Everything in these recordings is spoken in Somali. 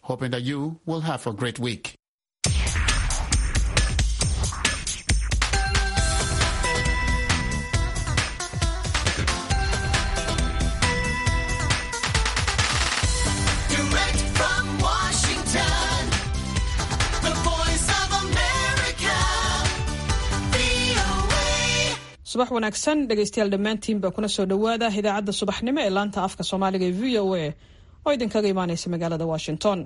hoping that you will have a great week. Direct from Washington, the voice of America, VOA. subax wanaagsan dhegaystayaal dhammaantiinba kuna soo dhowaada idaacadda subaxnimo ee laanta afka soomaaliga ee v o a oo idinkaga imaaneysa magaalada washington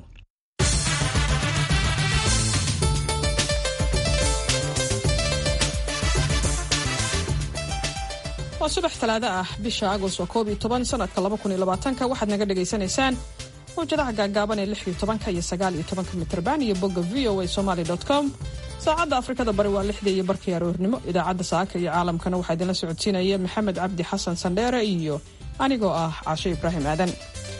waa subax talaado ah bisha agost waa koob iyo toban sanadka laba kun iyo labaatanka waxaad naga dhagaysanaysaan mawjadaha gaagaaban ee lix iyo tobanka iyo sagaal iyo tobanka mitrban iyo bogga v o a somaly com saacadda afrikada bari waa lixdii iyo barkii aroornimo idaacadda saaka iyo caalamkana waxaa idinla socodsiinaya maxamed cabdi xasan sandheere iyo anigoo ah caashe ibraahim aadan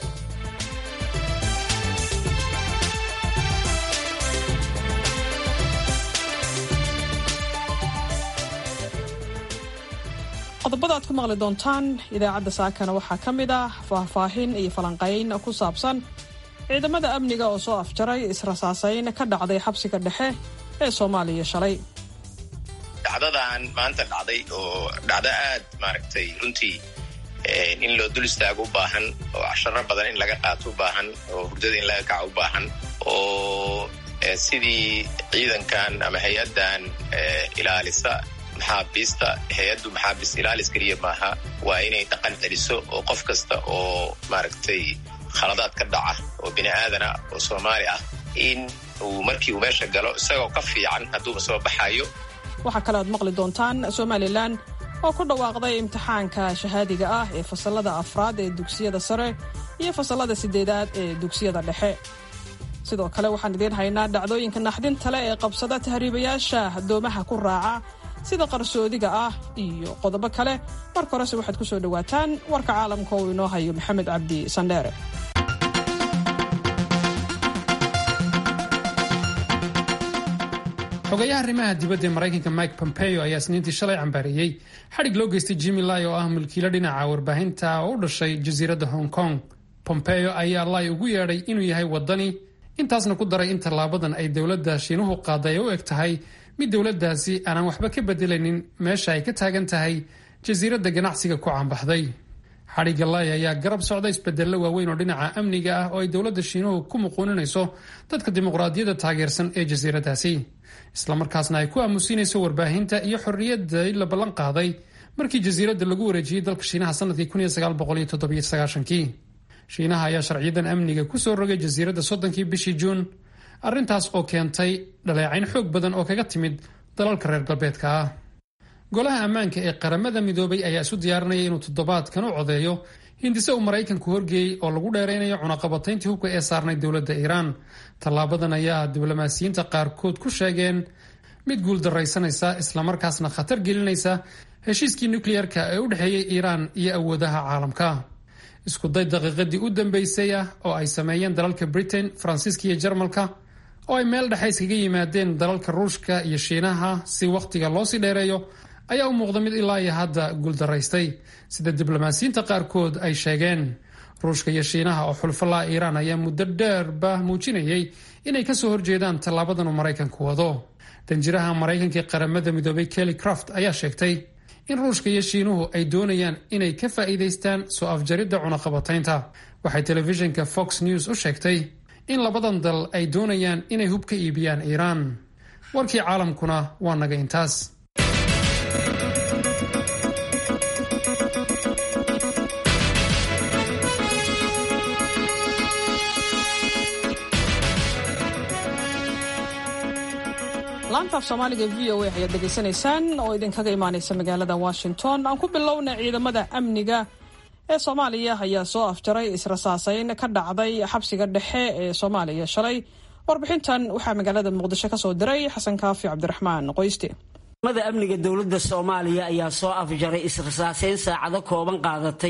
qodobada aad ku maqli doontaan idaacadda saakana waxaa ka mid ah faahfaahin iyo falanqayn ku saabsan ciidamada amniga oo soo afjaray israsaasayn ka dhacday xabsiga dhexe ee soomaaliya shalay dhacdadan maanta dhacday oo dhacdo aad maaragtay runtii in loo dul istaago u baahan oo casharo badan in laga qaato u baahan oo hurdada in laga kaco u baahan oo sidii ciidankan ama hay-addan ilaalisa maxaabiista hay-addu maxaabiist ilaalis keliya maaha waa inay dhaqan celiso oo qof kasta oo maaragtay khaladaad ka dhaca oo bini aadana oo soomaali ah in uu markii uu meesha galo isagoo ka fiican hadduuba soo baxayo waxaa kale aad maqli doontaan somalilan oo ku dhawaaqday imtixaanka shahaadiga ah ee fasalada afraad ee dugsiyada sare iyo fasalada sideedaad ee dugsiyada dhexe sidoo kale waxaan idiin haynaa dhacdooyinka naxdinta leh ee qabsada tahriibayaasha doomaha ku raaca sida qarsoodiga ah iyo qodobo kale marka horese waxaad ku soo dhowaataan warka caalamka oo inoo hayo maxamed cabdi sandheere xogayaha arrimaha dibadda ee maraykanka mike pompeo ayaa isniintii shalay cambaareeyey xadhig loo geystay jimmy lai oo ah mulkiilo dhinaca warbaahinta oo u dhashay jasiiradda hong kong pompeo ayaa lai ugu yeedhay inuu yahay waddani intaasna ku daray in tallaabadan ay dowladda shiinuhu qaaday ay u eg tahay mid dowladdaasi aanan waxba ka bedelaynin meesha ay ka taagan tahay jasiiradda ganacsiga ku caanbaxday xadhigga lai ayaa garab socda isbedello waaweyn oo dhinaca amniga ah oo ay dowladda shiinuhu ku muquuninayso dadka dimuqraadiyadda taageersan ee jasiiraddaasi islamarkaasna ay ku aamusiinayso warbaahinta iyo xorriyadday la ballan qaaday markii jasiiradda lagu wareejiyey dalka shiinaha sanadkii kii shiinaha ayaa sharciyadan amniga ku soo rogay jasiiradda soddonkii bishii juun arrintaas oo keentay dhaleecayn xoog badan oo kaga timid dalalka reer galbeedka ah golaha ammaanka ee qaramada midoobay ayaa isu diyaarinaya inuu toddobaadkan u codeeyo hindise uu maraykanku horgeeyey oo lagu dheeraynayo cunaqabatayntii hubka ee saarnay dowladda iiraan tallaabadan ayaa diblomaasiyiinta qaarkood ku sheegeen mid guuldaraysanaysa islamarkaasna khatar gelinaysa heshiiskii nukleyarka ee u dhexeeyey iiraan iyo awoodaha caalamka iskuday daqiiqadii u dambeysay ah oo ay sameeyeen dalalka britain faransiiska iyo jarmalka oo ay meel dhexe iskaga yimaadeen dalalka ruushka iyo shiinaha si wakhtiga loosii dheereeyo ayaa u muuqda mid ilaa iyo hadda guuldaraystay sida diblomaasiyiinta qaarkood ay sheegeen ruushka iyo shiinaha oo xulfalaa iiraan ayaa muddo dheerba muujinayay inay kasoo horjeedaan tallaabadan uu maraykanku wado danjiraha maraykanka ee qaramada midoobay kelly craft ayaa sheegtay in ruushka iyo shiinuhu ay doonayaan inay ka faa'iidaystaan soo afjaridda cunaqabataynta waxay telefishinka fox news u sheegtay in labadan dal ay doonayaan inay hub ka iibiyaan iiraan warkii caalamkuna waa naga intaas laantaaf soomaaliga v o a ayaad dhegaysanaysaan oo idinkaga imaaneysa magaalada washington aan ku bilowna ciidamada amniga ee soomaaliya ayaa soo afjaray israsaasayn ka dhacday xabsiga dhexe ee soomaaliya shalay warbixintan waxaa magaalada muqdisho kasoo diray xasan kaafi cabdiraxmaan qoyste ciidamada amniga dowladda soomaaliya ayaa soo afjaray israsaaseyn saacado kooban qaadatay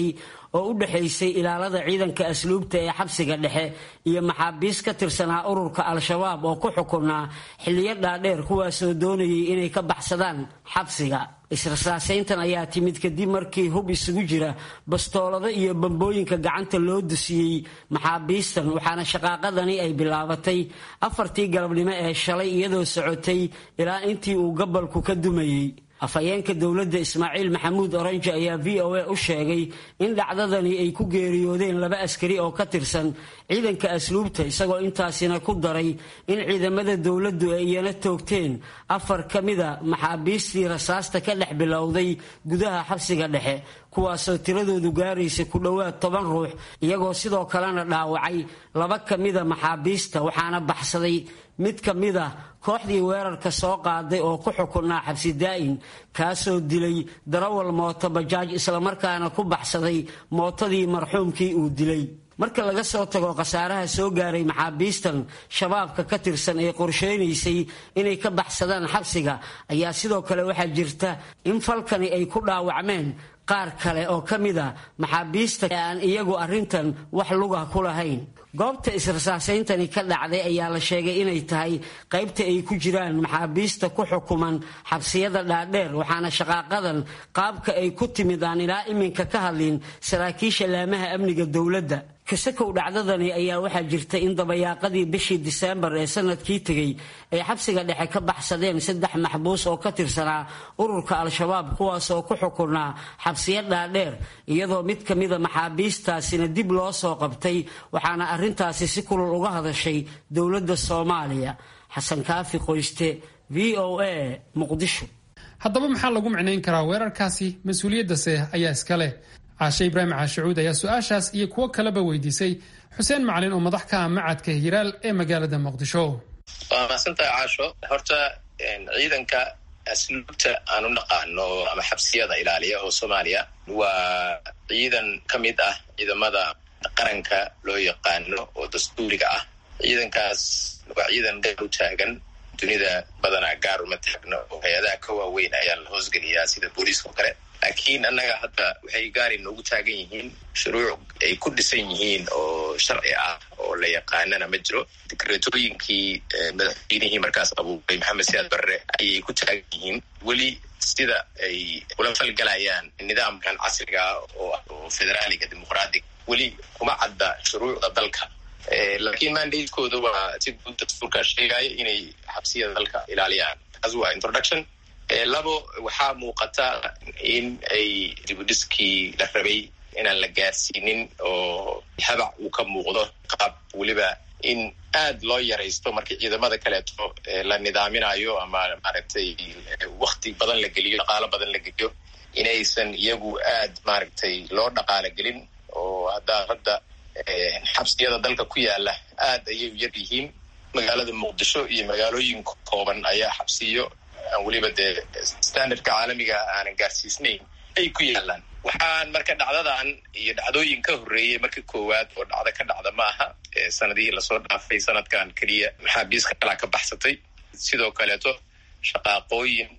oo u dhexaysay ilaalada ciidanka asluubta ee xabsiga dhexe iyo maxaabiis ka tirsanaa ururka al-shabaab oo ku xukunaa xilliyo dhaadheer kuwaasoo doonayay inay ka baxsadaan xabsiga israsaasayntan ayaa timid kadib markii hub isugu jira bastoolado iyo bambooyinka gacanta loo dusiyey maxaabiistan waxaana shaqaaqadani ay bilaabatay afartii galabnimo ee shalay iyadoo socotay ilaa intii uu gabalku ka dumayey afhayeenka dowladda ismaaciil maxamuud orange ayaa v o a u sheegay in dhacdadani ay ku geeriyoodeen laba askari oo ka tirsan ciidanka asluubta isagoo intaasina ku daray in ciidamada dowladdu ay iyana toogteen afar ka mida maxaabiistii rasaasta ka dhex bilowday gudaha xabsiga dhexe kuwaasoo tiradoodu gaaraysa ku dhowaad toban ruux iyagoo sidoo kalena dhaawacay laba ka mida maxaabiista waxaana baxsaday mid ka mid ah kooxdii weerarka soo qaaday oo ku xukunaa xabsi daa'in kaasoo dilay darawal mooto bajaaj islamarkaana ku baxsaday mootadii marxuumkii uu dilay marka laga soo tago khasaaraha soo gaaray maxaabiistan shabaabka ka tirsan ee qorsheynaysay inay ka baxsadaan xabsiga ayaa sidoo kale waxaa jirta in falkani ay ku dhaawacmeen qaar kale oo ka mid a maxaabiista ee aan iyagu arrintan wax luga ku lahayn goobta israsaasayntani ka dhacday ayaa la sheegay inay tahay qaybta ay ku jiraan maxaabiista ku xukuman xabsiyada dhaadheer waxaana shaqaaqadan qaabka ay ku timid aan ilaa iminka ka hadlin saraakiisha laamaha amniga dowladda kasakow dhacdadani ayaa waxaa jirta in dabayaaqadii bishii diseembar ee sanadkii tegey ay xabsiga dhexe ka baxsadeen saddex maxbuus oo ka tirsanaa ururka al-shabaab kuwaas oo ku xukunaa xabsiyo dhaadheer iyadoo mid ka mida maxaabiistaasina dib loo soo qabtay waxaana arrintaasi si kulul uga hadashay dowladda soomaaliya xasan kaafi qoyste v o a muqdisho haddaba maxaa lagu micnayn karaa weerarkaasi mas-uuliyaddase ayaa iska leh caashe ibraahim caashicuud ayaa su-aashaas iyo kuwo kaleba weydiisay xuseen macalin oo madax ka ah macadka hiraal ee magaalada muqdisho waa mahadsantahay caasho horta ciidanka asluubta aan u naqaano ama xabsiyada ilaaliya oo soomaaliya waa ciidan ka mid ah ciidamada qaranka loo yaqaano oo dastuuriga ah ciidankaas waa ciidan gaar u taagan dunida badanaa gaar uma taagno oo hay-adaha ka waaweyn ayaa la hoosgeliyaa sida booliiska oo kale laakiin annaga hadda waxay gaari noogu taagan yihiin shuruuc ay ku dhisan yihiin oo sharci ah oo la yaqaanana ma jiro dikreetooyinkii madaxweynihii markaas abuuray maxamed siyaad barre ayay ku taagan yihiin weli sida ay ula falgalayaan nidaamkan casriga oo federaaliga dimuqraadiga weli kuma cadda shuruucda dalka laakiin mandatekooda waa si guud dastuurkaa sheegaya inay xabsiyada dalka ilaaliyaan taas waa introduction labo waxaa muuqata in ay dibudhiskii la rabay inaan la gaarsiinin oo habac uu ka muuqdo qaab weliba in aad loo yaraysto markii ciidamada kaleeto la nidaaminayo ama maaragtay wakti badan la geliyo dhaqaalo badan la geliyo inaysan iyagu aad maaragtay loo dhaqaalo gelin oo haddaa hadda xabsiyada dalka ku yaala aad ayay yar yihiin magaalada muqdisho iyo magaalooyin kooban ayaa xabsiyo aan weliba dee standardka caalamiga aanan gaarsiisnayn ay ku yaalaan waxaan marka dhacdadan iyo dhacdooyin ka horreeyey marka koowaad oo dhacdo ka dhacda ma aha sanadihii lasoo dhaafay sanadkan keliya maxaabiiska kalaa ka baxsatay sidoo kaleeto shaqaaqooyin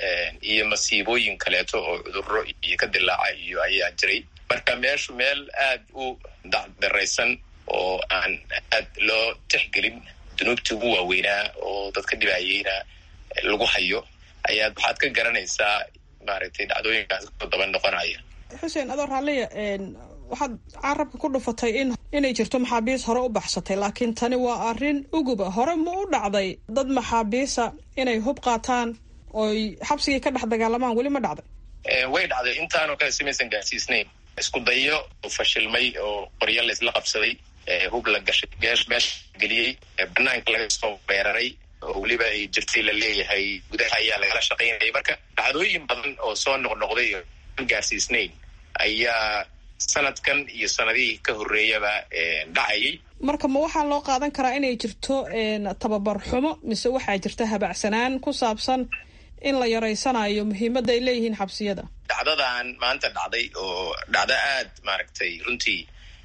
iyo masiibooyin kaleeto oo cudurro iyo ka dilaaca iyo ayaa jiray marka meeshu meel aad u dacdaraysan oo aan aad loo tixgelin dunuubtii ugu waaweynaa oo dadka dhibaayeyna lagu hayo ayaad waxaad ka garanaysaa maaragtay dhacdooyinkaas ku daba noqonaya xuseen adoo raalliya waxaad carabka ku dhufatay in inay jirto maxaabiis hore u baxsatay laakiin tani waa arrin uguba hore ma u dhacday dad maxaabiisa inay hub qaataan oy xabsigii ka dhex dagaalamaan weli ma dhacday way dhacday intaanoo kale simaysan gaarsiisnayn isku dayo oo fashilmay oo qoryo la isla qabsaday hub la gashay meesha geliyey banaanka laga soo weeraray oo weliba ay jirtay la leeyahay gudaha ayaa lagala shaqaynayay marka dhacdooyin badan oo soo noqnoqday oo aan gaarsiisnayn ayaa sanadkan iyo sanadihii ka horreeyaba dhacayay marka ma waxaa loo qaadan karaa inay jirto tababar xumo mise waxaa jirta habacsanaan ku saabsan in la yaraysanayo muhiimadda ay leeyihiin xabsiyada dhacdadan maanta dhacday oo dhacdo aad maaragtay runtii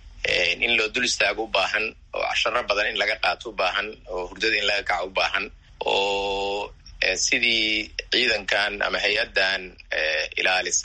in loo dul istaago u baahan oo casharo badan in laga qaato u baahan oo hurdada in laga kaco u baahan oo sidii ciidankan ama hay-addan ilaalisa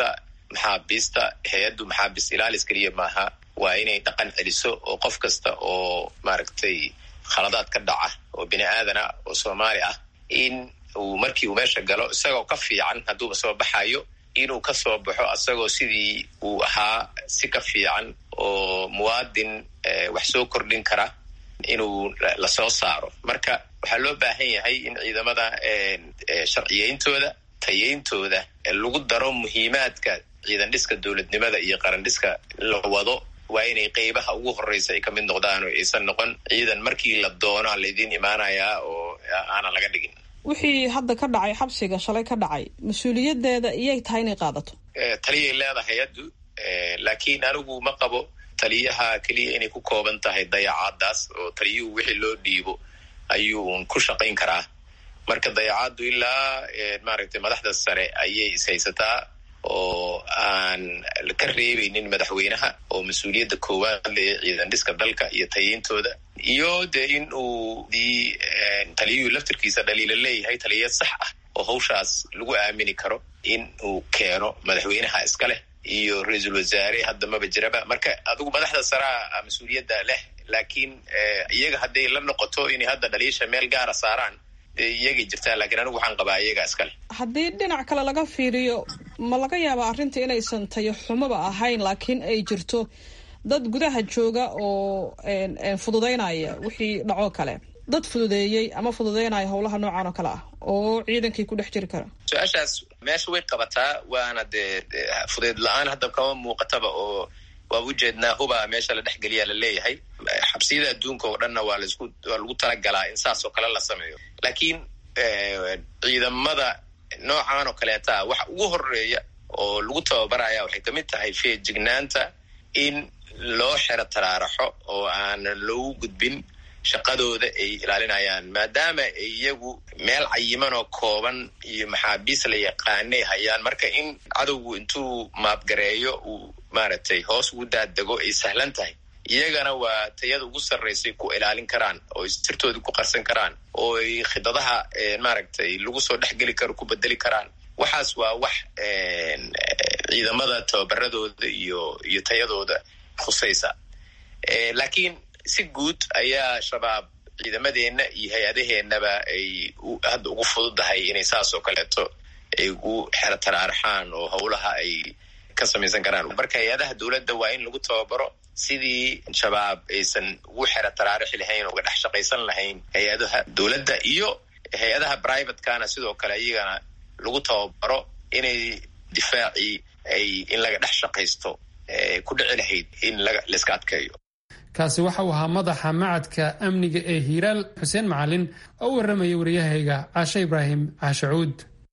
maxaabiista hay-addu maxaabiist ilaalis keliya maaha waa inay dhaqan celiso oo qof kasta oo maaragtay khaladaad ka dhaca oo bini aadana oo soomaali ah in uu markii uu meesha galo isagoo ka fiican hadduuba soo baxayo inuu ka soo baxo isagoo sidii uu ahaa si ka fiican oo muwaadin wax soo kordhin kara inuu lasoo saaro marka waxaa loo baahan yahay in ciidamada sharciyeyntooda tayeyntooda lagu daro muhiimaadka ciidan dhiska dowladnimada iyo qaran dhiska la wado waa inay qeybaha ugu horeysa ay ka mid noqdaan oo aysan noqon ciidan markii la doono laydin imaanayaa oo aanan laga dhigin wixii hadda ka dhacay xabsiga shalay ka dhacay mas-uuliyadeeda iyay tahay inay qaadato taliyay leedahay hay-addu laakiin anigu ma qabo taliyaha keliya inay ku kooban tahay dayacaadaas oo taliyuhu wixii loo dhiibo ayuu ku shaqayn karaa marka dayacaaddu ilaa maaragtay madaxda sare ayay ishaysataa oo aan ka reebeynin madaxweynaha oo mas-uuliyadda koowaad le ciidan dhiska dalka iyo tayeyntooda iyo dee in uu dii taliyuhu laftirkiisa dhaliila leeyahay taliyad sax ah oo hawshaas lagu aamini karo in uu keeno madaxweynaha iska leh iyo ra-iisul wasaare hadda maba jiraba marka adigu madaxda saraa mas-uuliyadda leh laakiin iyaga hadday la noqoto inay hadda dhaliisha meel gaara saaraan dee iyagay jirtaa lakiin anigu waxaan qabaa iyaga iska leh haddii dhinac kale laga fiiriyo ma laga yaabaa arrinta inaysan tayo xumaba ahayn laakiin ay jirto dad gudaha jooga oo fududeynaya wixii dhacoo kale dad fududeeyey ama fududeynaya howlaha noocan oo kale ah oo ciidankii ku dhex jiri kara su-aashaas meesha way qabataa waana dee fudeed la-aan hadda kama muuqataba oo waa ujeednaa hubaa meesha la dhexgeliya la leeyahay xabsiyada adduunka oo dhanna waa lasku waa lagu talagalaa in saas oo kale la sameeyo laakiin ciidamada noocan oo kaleeta waxa ugu horeeya oo lagu tababaraya waxay kamid tahay feejignaanta in loo xero taraaraxo oo aan loogu gudbin shaqadooda ay ilaalinayaan maadaama ay iyagu meel cayiman oo kooban iyo maxaabiis la yaqaanay hayaan marka in cadowgu intuu maabgareeyo uu maaragtay hoos ugu daadego ay sahlan tahay iyagana waa tayada ugu sarraysay ku ilaalin karaan oo ay sirtooda ku qarsan karaan oo ay khidadaha maaragtay lagu soo dhexgeli karo ku bedeli karaan waxaas waa wax ciidamada tababaradooda iyo iyo tayadooda khusaysa laakiin si guud ayaa shabaab ciidamadeenna iyo hay-adaheennaba ay hadda ugu fududahay inay saas oo kaleeto ay ugu xero taraaraxaan oo howlaha ay ka samaysan karaan marka hay-adaha dowladda waa in lagu tababaro sidii shabaab aysan ugu xero taraarixi lahayn oo uga dhex shaqaysan lahayn hay-adaha dowladda iyo hay-adaha privatekana sidoo kale iyagana lagu tababaro inay difaacii ay in laga dhex shaqaysto ku dhici lahayd in layska adkeeyo kaasi waxa uu ahaa madaxa macadka amniga ee hiiraal xuseen macalin oo u warramaya waryahayga caashe ibraahim caashacuud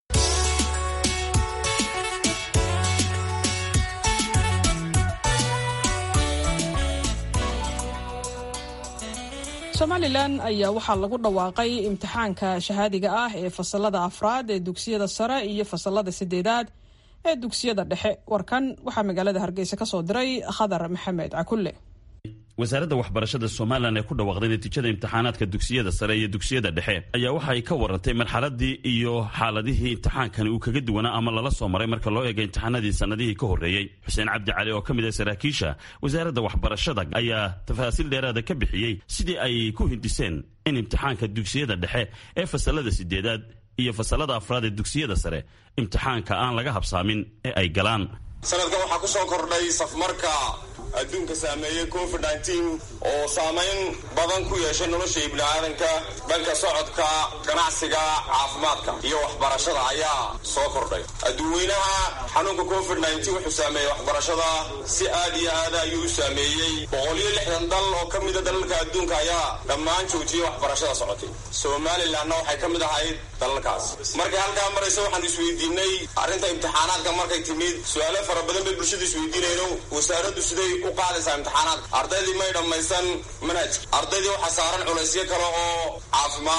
somalilan ayaa waxaa lagu dhawaaqay imtixaanka shahaadiga ah ee fasalada afraad ee dugsiyada sare iyo fasalada sideedaad ee dugsiyada dhexe warkan waxaa magaalada hargeysa ka soo diray khadar maxamed cakulle wasaaradda waxbarashada somalilan ee ku dhawaaqday natiijada imtixaanaadka dugsiyada sare iyo dugsiyada dhexe ayaa waxa ay ka warantay marxaladii iyo xaaladihii imtixaankani uu kaga duwanaa ama lala soo maray marka loo eega imtixaanadii sanadihii ka horreeyey xuseen cabdi cali oo ka mid ah saraakiisha wasaaradda waxbarashada ayaa tafaasiil dheeraada ka bixiyey sidii ay ku hindiseen in imtixaanka dugsiyada dhexe ee fasalada sideedaad iyo fasalada afraad ee dugsiyada sare imtixaanka aan laga habsaamin ee ay galaan sanadkan waxaa ku soo kordhay safmarka adduunka saameeyey covid nteen oo saamayn badan ku yeeshay nolosha ibniaadanka dhanka socodka ganacsiga caafimaadka iyo waxbarashada ayaa soo kordhay adduunweynaha xanuunka covid nteen wuxuu saameeyey waxbarashada si aad iyo aada ayuu u saameeyey boqoliyo lixdan dal oo ka mida dalalka adduunka ayaa dhammaan joojiyey waxbarashada socotay somalilanna waxay ka mid ahayd dalalkaas markay halkaa maraysa waxaan isweydiinay arrinta imtixaanaadka markay timid su-aalo fara badan bay bulshada isweydiinayno wasaaraddu siday u qaadaysaa imtixaanaadka ardaydii may dhammaysan manhajka ardaydii waxaa saaran culaysyo kale oo caafimaad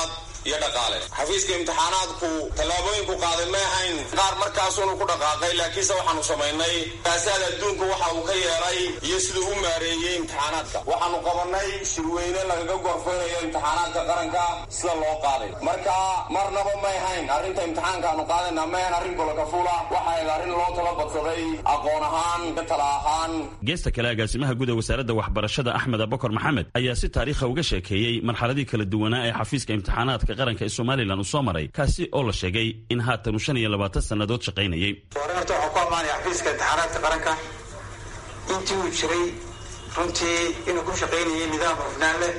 iyo dhaqaale xafiiska imtixaanaadku tallaabooyinku qaaday ma ahayn qaar markaasunu ku dhaqaaqay laakiinse waxaanu samaynay kaasaad adduunku waxa uu ka yeelay iyo siduu u maareeyey imtixaanaadka waxaanu qabanay shirweyne lagaga gorfeynayo imtixaanaadka qaranka sida loo qaaday marka marnaba may ahayn arrinta imtixaankaanu qaadayna ma ahayn arrin golokafuula waxa ahayd arrin loo tala badsaday aqoon ahaan iyo tala ahaan geesta kale agaasimaha guud ee wasaaradda waxbarashada axmed abakar maxamed ayaa si taariikha uga sheekeeyey marxaladii kala duwanaa ee xafiiska imtixaanaadka qaranka ee somalilan uu soo maray kaasi oo la sheegay in haatan uu shan iyo labaatan sannadood shaqaynayay hore horta waxaan ku ammaanaya xafiiska imtixaanaadka qaranka intii uu jiray runtii inuu ku shaqaynayay nidaam hufnaan leh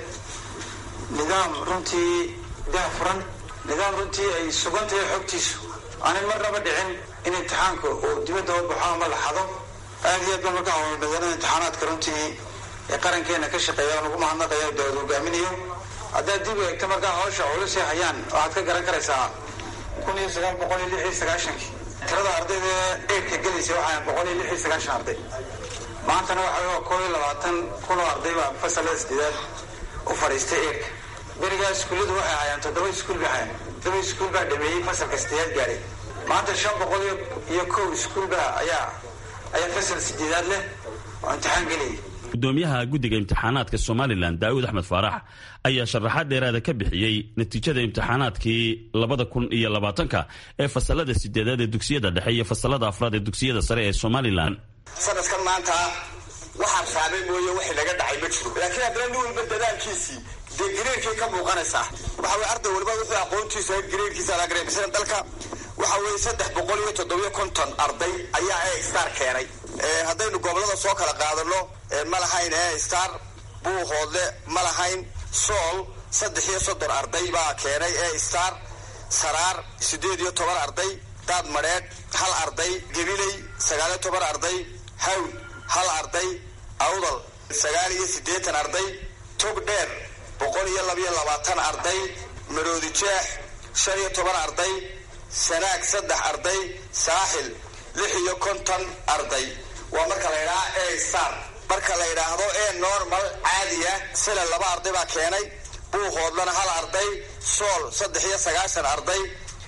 nidaam runtii daahfuran nidaam runtii ay sugan tahay xogtiisu aanan marnaba dhicin in imtixaanka uu dibadda u baxo ama la xado aad iyo aad baan markaa howlbadanada imtixaanaadka runtii ee qarankeena ka shaqeeya aan ugu mahadnaqaya dowlad hogaaminayo haddaad dib u eegto markaa hawsha culusay hayaan waxaad ka garan karaysaa kun iyo sagaal boqol iyo lix iyo sagaashankii tirada ardayda ee eerka gelaysa waxaa boqol iyo lix iyo sagaashan arday maantana waxa waa koob iyo labaatan kun oo arday baa fasalada sideedaad u fadhiistay eerka berigaa iskuulladu waxay hayaan toddoba iskuul bay hayaan toddoba iskuul baa dhameeyey fasalka sideedaad gaadhay maanta shan boqol iyo kow iskuul baa ayaa ayaa fasal sideedaad leh oo imtixaan gelayay gudoomiyaha guddiga imtixaanaadka somalilan daa'uud axmed faarax ayaa sharaxaad dheeraada ka bixiyey natiijada imtixaanaadkii labada kun iyo labaatanka ee fasalada sideedaad ee dugsiyada dhexe iyo fasalada afraad ee dugsiyada sare ee somalilan sanadkan maanta waxaan raabay mooye wixii naga dhacay ma jiro laakiin haddana nin walba dadaalkiisii dee gareerkay ka muuqanaysaa waxa weye arday waliba wuxuu aqoontiisa gareerkiisa laga gareebisana dalka waxa weeye saddex boqol iyo toddobiyo konton arday ayaa e star keenay haddaynu gobolada soo kala qaadano ma lahayn e star buuhoodle ma lahayn sool saddex iyo soddon arday baa keenay e star saraar siddeed iyo toban arday daad madheedh hal arday gabiley sagaaliyo toban arday hawl hal arday awdal sagaal iyo siddeetan arday tog dheer boqol iyo labiyo labaatan arday maroodi jeex shan iyo toban arday sanaag saddex arday saaxil lix iyo konton arday waa marka la yidhaha e star marka la yidhaahdo e normal caadiya sila laba arday baa keenay buuhoodlana hal arday sool saddex iyo sagaashan arday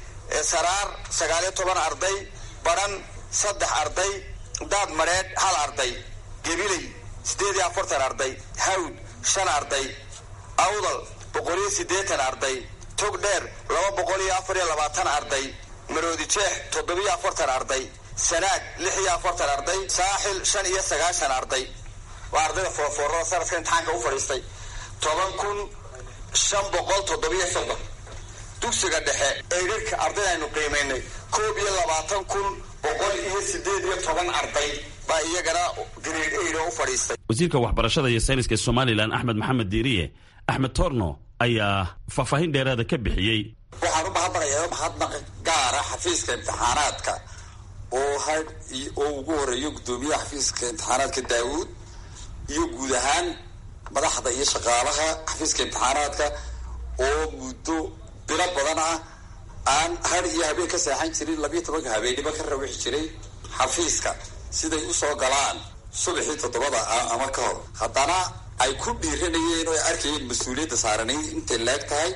saraar sagaaliyo toban arday baran saddex arday daad madheedh hal arday gabiley siddeed iyo afartan arday hawd shan arday awdal boqol iyo siddeetan arday tog dheer laba boqol iyo afar iyo labaatan arday maroodi jeex toddobiyo afartan arday sanaag lix iyo afartan arday saaxil shan iyo sagaashan arday waa ardayda foorfoorada sanadka imtixaanka u fadhiistay toban kun shan boqol toddobiyo soddon dugsiga dhexe eydharka ardayda aynu qiimaynay koob iyo labaatan kun boqol iyo sideed iyo toban arday baa iyagana grade eyda u fadhiistay wasiirka waxbarashada iyo sayniska somalilan axmed maxamed diiriye axmed torno ayaa faahfaahin dheeraada ka bixiyey waxaan u mahadnaqayaa mahadnaq gaara xafiiska imtixaanaadka oo had oo ugu horeeyo guddoomiyaha xafiiska imtixaanaadka daawuud iyo guud ahaan madaxda iyo shaqaalaha xafiiska imtixaanaadka oo muddo bilo badan ah aan har iyo habeen ka seexan jirin labiyo tobanka habeennimo ka rawixi jiray xafiiska siday usoo galaan subaxii toddobada ah ama ka hor haddana ay ku dhiiranayeen oo ay arkayeen mas-uuliyadda saaranayd intay leeg tahay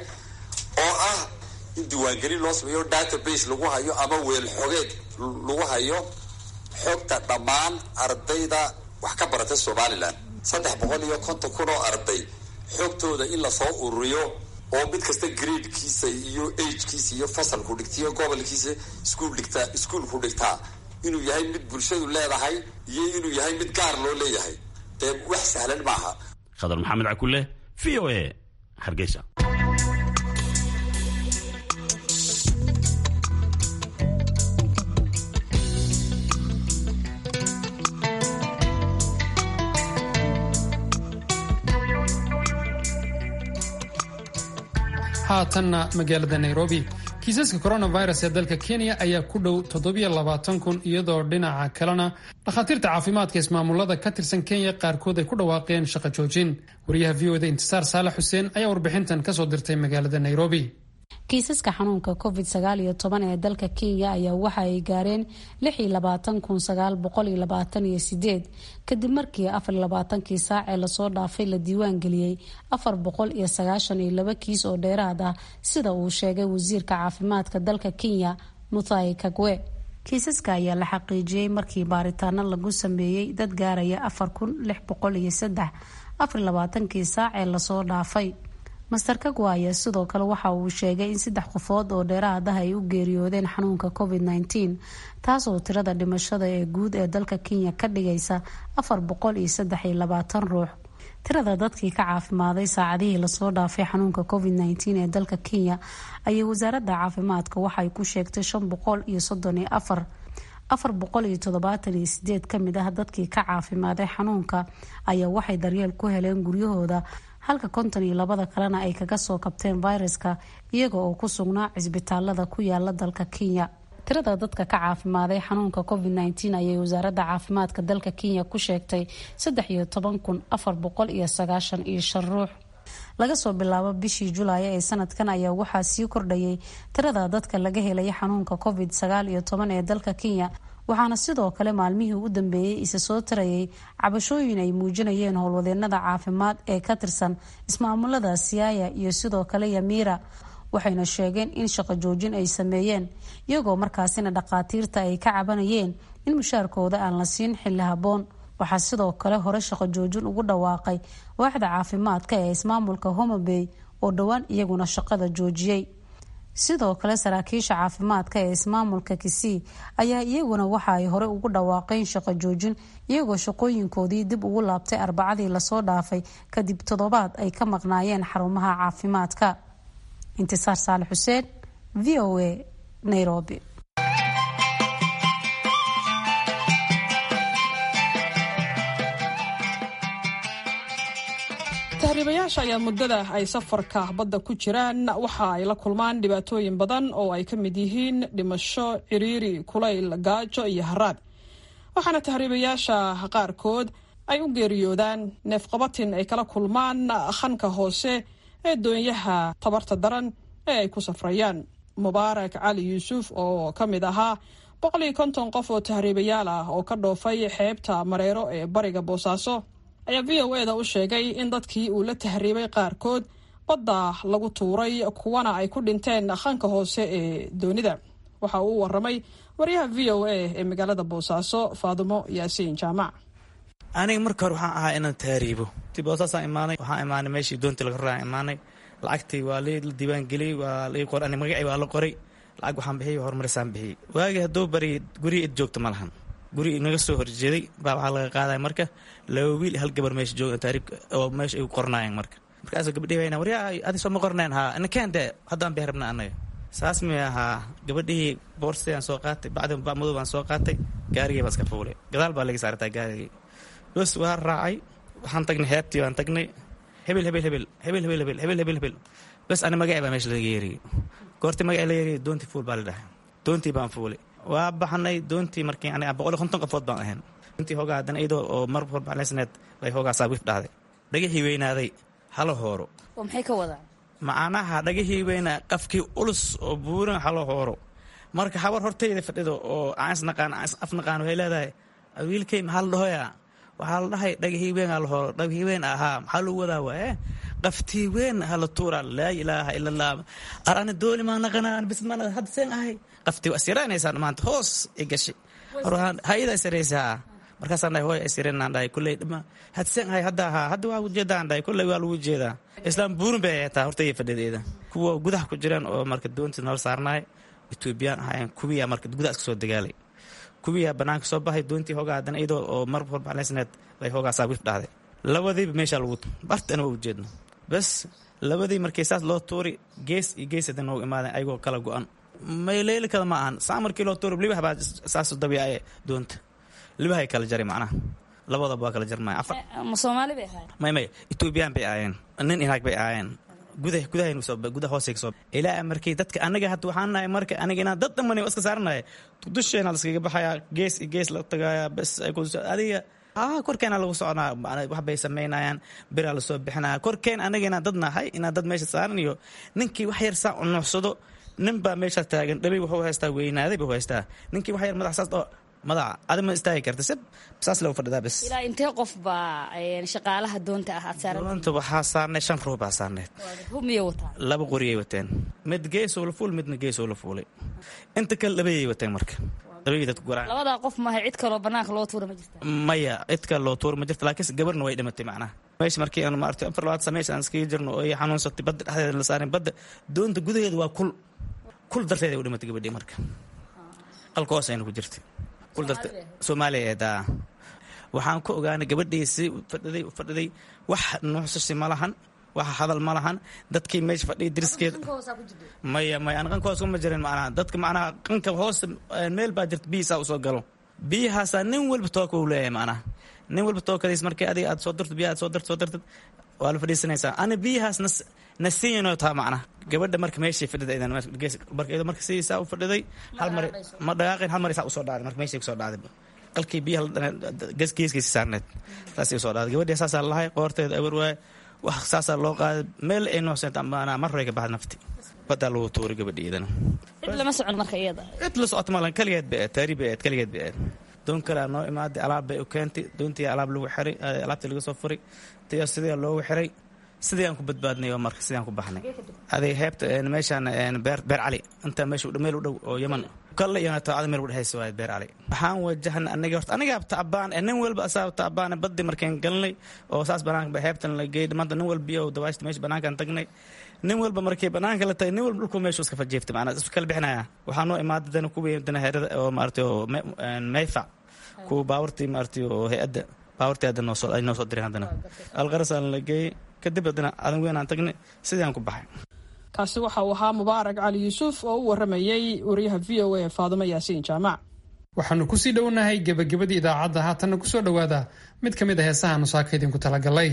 oo ah in diiwaangelin loo sameeyo database lagu hayo ama weel xogeed lagu hayo xogta dhammaan ardayda wax ka barata somalilan saddex boqol iyo konton kun oo arday xogtooda in lasoo ururiyo oo mid kasta gradekiisa iyo agekiisa iyo fasalku dhigtiyo gobolkiisa iskuul dhigtaa iskuulku dhigtaa inuu yahay mid bulshadu leedahay iyo inuu yahay mid gaar loo leeyahay dee wax sahlan maaha khadar maxamed cakule v o a hargeysa haatanna magaalada nairobi kiisaska coronavirus ee dalka kenya ayaa ku dhow kun iyadoo dhinaca kalena dhakhaatiirta caafimaadka ismaamulada ka tirsan kenya qaarkood ay ku dhawaaqeen shaqo joojin wariyaha v oda intisaar saalax xuseen ayaa warbixintan kasoo dirtay magaalada nairobi kiisaska xanuunka covid sagaal iyo toban ee dalka kenya ayaa waxa ay gaareen lix iyo labaatan kun sagaal boqol iyo labaatan iyo sideed kadib markii afar iyo labaatankii saac ee lasoo dhaafay la diiwaan geliyey afar boqol iyo sagaashan iyo laba kiis oo dheeraad ah sida uu sheegay wasiirka caafimaadka dalka kenya muthai kagwe kiisaska ayaa la xaqiijiyey markii baaritaano lagu sameeyey dad gaaraya afar kun lix boqol iyo saddex afar iyo labaatankii saac ee lasoo dhaafay master kagwa ayaa sidoo kale waxa uu sheegay in saddex qofood oo dheeraad ah ay u geeriyoodeen xanuunka covid nteen taasoo tirada dhimashada ee guud ee dalka kenya ka dhigaysa afar boqol iyo saddex iyo labaatan ruux tirada dadkii ka caafimaaday saacadihii lasoo dhaafay xanuunka covid nteen ee dalka kenya ayay wasaaradda caafimaadka waxay ku sheegtay shan boqol iyo soddon iyo afar afar boqol iyo toddobaatan iyo sideed kamid ah dadkii ka caafimaaday xanuunka ayaa waxay daryeel ku heleen guryahooda halka konton iyo labada kalena ay kaga soo kabteen fayraska iyaga oo ku sugnaa cisbitaalada ku yaala dalka kenya tirada dadka ka caafimaaday xanuunka covid nteen ayay wasaaradda caafimaadka dalka kenya ku sheegtay saddex iyo toban kun afar boqol iyo sagaashan iyo shan ruux laga soo bilaabo bishii julaay ee sanadkan ayaa waxaa sii kordhayay tirada dadka laga helay xanuunka covid sagaal iyo toban ee dalka kenya waxaana sidoo kale maalmihii u dambeeyey isa soo tarayay cabashooyin ay muujinayeen howlwadeenada caafimaad ee ka tirsan ismaamulada siyaaya iyo sidoo kale yamiira waxayna sheegeen in shaqo joojin ay sameeyeen iyagoo markaasina dhakhaatiirta ay ka cabanayeen in mushaarkooda aan la siin xilli habboon waxaa sidoo kale hore shaqo joojin ugu dhawaaqay waaxda caafimaadka ee ismaamulka homabey oo dhowaan iyaguna shaqada joojiyey sidoo kale saraakiisha caafimaadka ee ismaamulka kisii ayaa iyaguna waxa ay hore ugu dhawaaqeen shaqo joojin iyagoo shaqooyinkoodii dib ugu laabtay arbacadii lasoo dhaafay kadib toddobaad ay ka maqnaayeen xarumaha caafimaadka intisaar saale xuseen v o a nairobi tahriibayaasha ayaa muddada ay safarka badda ku jiraan waxa ay la kulmaan dhibaatooyin badan oo ay ka mid yihiin dhimasho ciriiri kulayl gaajo iyo haraad waxaana tahriibayaasha qaarkood ay u geeriyoodaan neefqabatin ay kala kulmaan khanka hoose ee doonyaha tabarta daran ee ay ku safrayaan mubaarak cali yuusuf oo ka mid ahaa boqol iyo konton qof oo tahriibayaal ah oo ka dhoofay xeebta mareero ee bariga boosaaso ayaa v o e da u sheegay in dadkii uu la tahriibay qaarkood badda lagu tuuray kuwana ay ku dhinteen khanka hoose ee doonida waxa uu waramay waryaha v o a ee magaalada boosaaso faadumo yaasiin jaamac aniga marka hore waxaan ahaa inaan tahriibo ti boosaasaan imaanay waxaan imaanay meeshii doontii laga raraan imaanay lacagtii waa la diiwaangeliyey waa la qoray ani magacii waa la qoray lacag waxaan bixiyey horumarisaan bixiyey waagii hadduu bari gurigi id joogta ma lahan guri inaga soo horjeeday baa waxaa laga qaadaya marka laba wiil hal gabar meesha jooga taariib oo meesha ay qornaayeen marka markaasoo gabadhii wayna waryaa adi soo ma qornayn haa nakeen dee haddaan bixi rabna annaga saas mi ahaa gabadhihii boorstii aan soo qaatay bacdi madow baan soo qaatay gaarigii baan iska fuulay gadaal baa laga saartaa gaarigii bas waa raacay waxaan tagnay heebtii baan tagnay hebel hebel hebel hebel hebel hebel hebel hebel hebel bas ani magacii baa meesha laga yeeriyey goortii magacii la yeeriyey doontii fuul baa la dhahay doontii baan fuulay waa baxnay doontii markii aniga boqol iyo konton qofood baan ahayn doontii hoogaa haddana iyadoo oo mar horbacleysneed bay hoogaa saabiif dhahday dhagixii weynaaday hala hooro oo maxay ka wadaan macnaha dhagihii weynaa qafkii ulus oo buuran hala hooro marka habar hortayda fadhido oo aan isnaqaan aan is afnaqaan waxay leedahay wiilkay maxaa la dhahoyaa waxaa la dhahay dhagihii weyn hala hooro dhagihii weyn ahaa maxaa lagu wadaa waaye qaftii weyn hala tuura laa ilaaha ila allah ar ani dooli maa naqanaan bis ma hadda seen ahay qaftii waa isyaranaysaa maanta hoos i gashay hayada isiraysaa markaasaan dhahay hooy isireenaan dhahay kulley dhama had seen ahay hadda ahaa hadda waa ujeedaan dhahay kulley waa lagu jeedaa islaam buurin bay ahataa hortayda fadhideeda kuwa gudaha ku jiraan oo marka doontii nala saarnaay etoobiyaan ahaayeen kuwiyaa marka gudaha iska soo dagaalay kuwiyaa banaanka soo baxay doontii hoogaa haddana iyadoo oo mar horbacleysneed bay hoogaa saabiif dhahday labadiiba meeshaa lagu bartana waa ujeedno bas labadii markii saas loo tuuri gees iyo gees hadan noogu imaadeen ayagoo kala go-an mayleeli kada ma ahan saa markii loo tuuri libah baa saas dabiicaye doonta libahay kala jari macnaha labadaba waa kala jarmaya afar ma soomaali bay ahayd may may etoobiyaan bay ahaayeen nin inaag bay ahaayeen gudah gudahayn soo gudaha hoosay soo ilaa markii dadka anaga hadda waxaan nahay marka aniga inaan dad dhamani iska saaranahay dusheena la iskaga baxayaa gees iyo gees la tagayaa bas ay ku adiga ah korkeena lagu soconaa wax bay samaynayaan biraa lasoo bixinaya korkeen anaga inaan dad nahay inaan dad meesha saaran iyo ninkii wax yar saa unuucsado nin baa meesha taagan dhabay wuxuu haystaa weynaaday buu haystaa ninkii wax yar madax saas oo madaca adi ma istaagi karta si saas lagu fadhidaa bes ilaa intee qof baa shaqaalaha doonta ah aad saaran doonta waxaa saarnay shan ruux baa saarneed humiyay wataa laba qoriyay wateen mid geesoo la fuul midna geesoo la fuulay inta kale labayay wateen marka labayay dadku garaan labadaa qof maaha cid kaloo banaanka loo tuura ma jirta maya cid kale loo tuura ma jirta laakiin gabarna way dhimatay macnaha meesha markii aan maartay afar labaad sameys aan iskaga jirno oo ay xanuunsatay badda dhexdeeda la saarin badda doonta gudaheeda waa kul kul darteeda u dhimatay gabadhii marka qalka hoos ayna ku jirtay kul darta soomaaliya eeda waxaan ku ogaanay gabadhii si fadhiday fadhiday wax nuuxsasi ma lahan wax hadal ma lahan dadkii meesha fadhiyay diriskeeda maya maya aan qanka hoos kuma jirin macnaha dadka macnaha qanka hoos meel baa jirta biyihiisaa usoo galo biyahaasaa nin walba tooka uu leeyahay macnaha nin walba tookadiis markii adiga aad soo dirto biyaha aad soo dirto soo dirtid waa la fadhiisanaysaa ana biyahaas nas nasiinoo taa macnaha gabadha marka meeshii fadhiday idan marka marka sidiisaa u fadhiday hal mar ma dhaqaaqin hal mar isaa usoo dhacday marka meeshii kusoo dhacday qalkii biyaha geeskiisa saarneed saasay usoo dhacday gabadhii saasaa lahay qoorteeda awar waaye wax saasaa loo qaaday meel ay nooseen amaanaa mar hore ka baxda nafti badaa lagu tuuray gabadhii idana cid lama socon marka iyada cid la socota malan kaligeed bay aad taari bay aad kaligeed bay aad doon kalea noo imaaday alaab bay u keentay doontii alaab lagu xiray alaabtii laga soo furay tiyo sidii loogu xiray sidii aan ku badbaadnay oo marka sidii aan ku baxnay aday heebta meeshaan beer beer cali inta meesha meel u dhow oo yaman kalle iyo taacada meel u dhexaysa waaye beer cali waxaan wajahna aniga horta aniga taabaan nin walba asaab taabaan baddi markaan galnay oo saas banaanka heebtan la geeyay maanta nin walba iyo dawaashta meesha banaankaan tagnay nin walba markii banaanka la tagay nin walba dhulku meeshu iska fajeeftay macnaa isku kala bixinaya waxaa noo imaaday dana kuwii dana heerada oo maaragtay oo mayfac kuwa baawartii maaragtay oo hay-adda baawartii hadda noo soo ay noo soo direen haddana alqarasaan la geeyey kadib haddana adan weyn aan tagnay sidii aan ku baxay kaasi waxa uu ahaa mubaarak cali yuusuf oo u waramayey wariyaha v o a faadimo yaasiin jaamac waxaanu kusii dhownahay gebagabadii idaacadda haatanna kusoo dhowaada mid ka mid a heesaha nusaaka idinku talagalay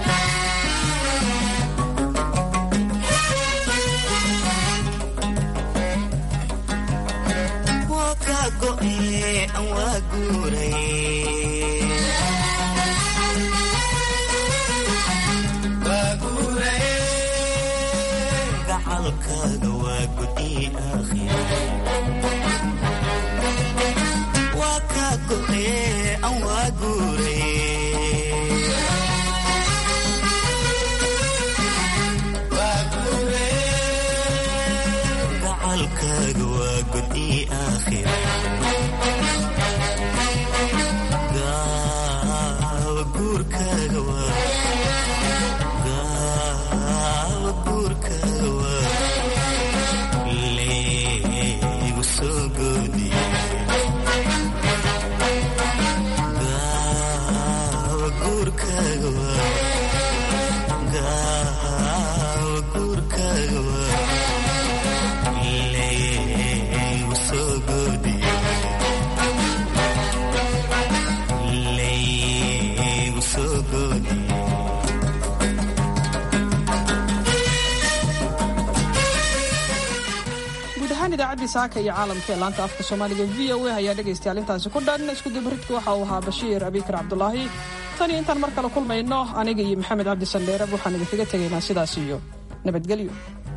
idaacadii saaka iyo caalamka ee laanta afka soomaaliga v o a ayaa dhegaystayaal intaasi ku dhan iskudubaridka waxa uu ahaa bashiir abikar cabdulaahi tan iyo intaan mar kale kulmayno aniga iyo maxamed cabdi sandheerab waxaan idinkaga tegaynaa sidaas iyo nabadgelyo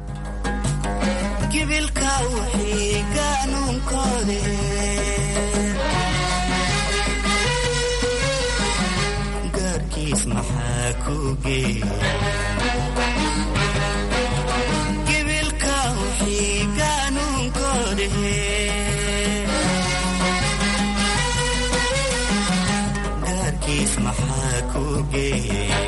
gibilka wixii qaanuunkoode gaarkiis maxaa ku geeya gibilka wixii qaanuunkoode gaarkiis maxaa ku geeya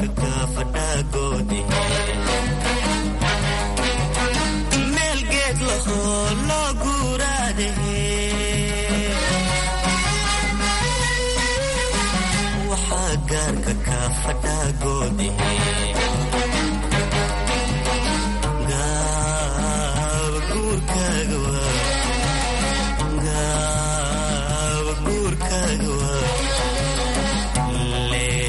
gaarka ka fadhaagoode meel geed lahoo loo guuraade waxaa gaarka ka fadhaagoode